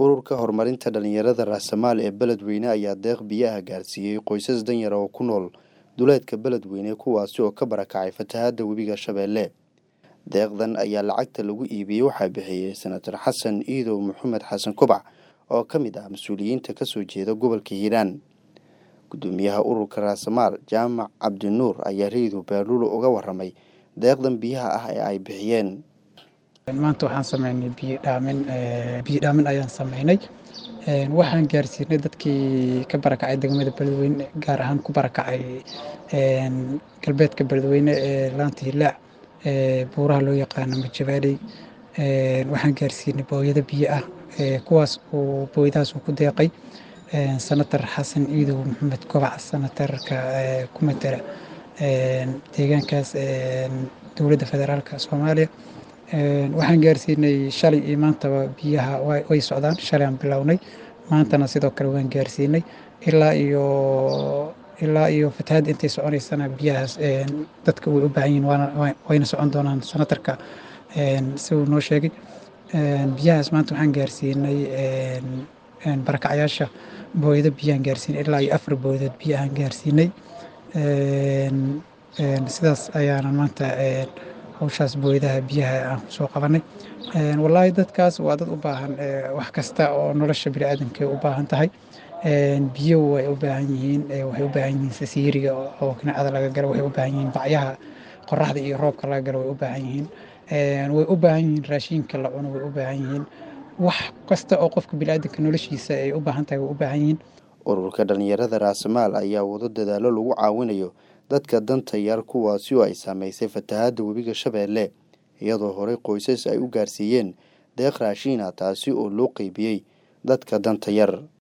ururka horumarinta dhalinyarada raasamaal ee beledweyne ayaa deeq biyaha gaarsiiyey qoysas danyar oo ku nool duleedka beledweyne kuwaasi oo ka barakacay fatahaada webiga shabeelle deeqdan ayaa lacagta lagu iibiyey waxaa bixiyey senator xasan iidow maxamed xasan kubac oo ka mid ah mas-uuliyiinta kasoo jeeda gobolka hiiraan gudoomiyaha ururka raasamaal jaamac cabdinuur ayaa raydu baaluul uga waramay deeqdan biyaha ah ee ay bixiyeen maanta waxaan sameynay biyo dhaamin biyo dhaamin ayaan sameynay waxaan gaarsiinay dadkii ka barakacay degmada beledweyne gaar ahaan ku barakacay galbeedka beledweyne ee laanta hilaac buuraha loo yaqaano majabaadhey waxaan gaarsiinay booyado biyo ah kuwaas uu booyadahaas uu ku deeqay senator xasan iidow maxamed kobac senatarka ku matala deegaankaas dowladda federaalka soomaaliya waxaan gaarsiinay shalay iyo maantaba biyaha way socdaan shalay aan bilownay maantana sidoo kale waan gaarsiinay ilaa iyo ilaa iyo fatahaadda intay soconaysana biyahaas dadka way u baahan yihin wayna socon doonaan senatarka si uu noo sheegay biyahaas maanta waxaan gaarsiinay barakacyaasha booyado biyaan gaarsiinay ilaa iyo afar booyadood biyahaan gaarsiinay sidaas ayaana maanta hawshaas booyadaha biyaha aan kusoo qabanay wallaahi dadkaas waa dad u baahan wax kasta oo nolosha biniaadanka u baahan tahay biyo way u baahan yihiin waxay u baahan yihiin sasiiriga oo kinacada laga galo waxay u baahan yihiin bacyaha qoraxda iyo roobka laga galo way u baahan yihiin way u baahan yihiin raashinka la cuno way u baahan yihiin wax kasta oo qofka biniaadanka noloshiisa ay u baahan tahay way u baahan yihiin ururka dhalinyarada raasamaal ayaa wado dadaalo lagu caawinayo dadka danta yar kuwaasi oo ay saameysay fatahaadda webiga shabeelle iyadoo horey qoysas ay u gaarsiiyeen deeq raashiina taasi oo loo qeybiyey dadka danta yar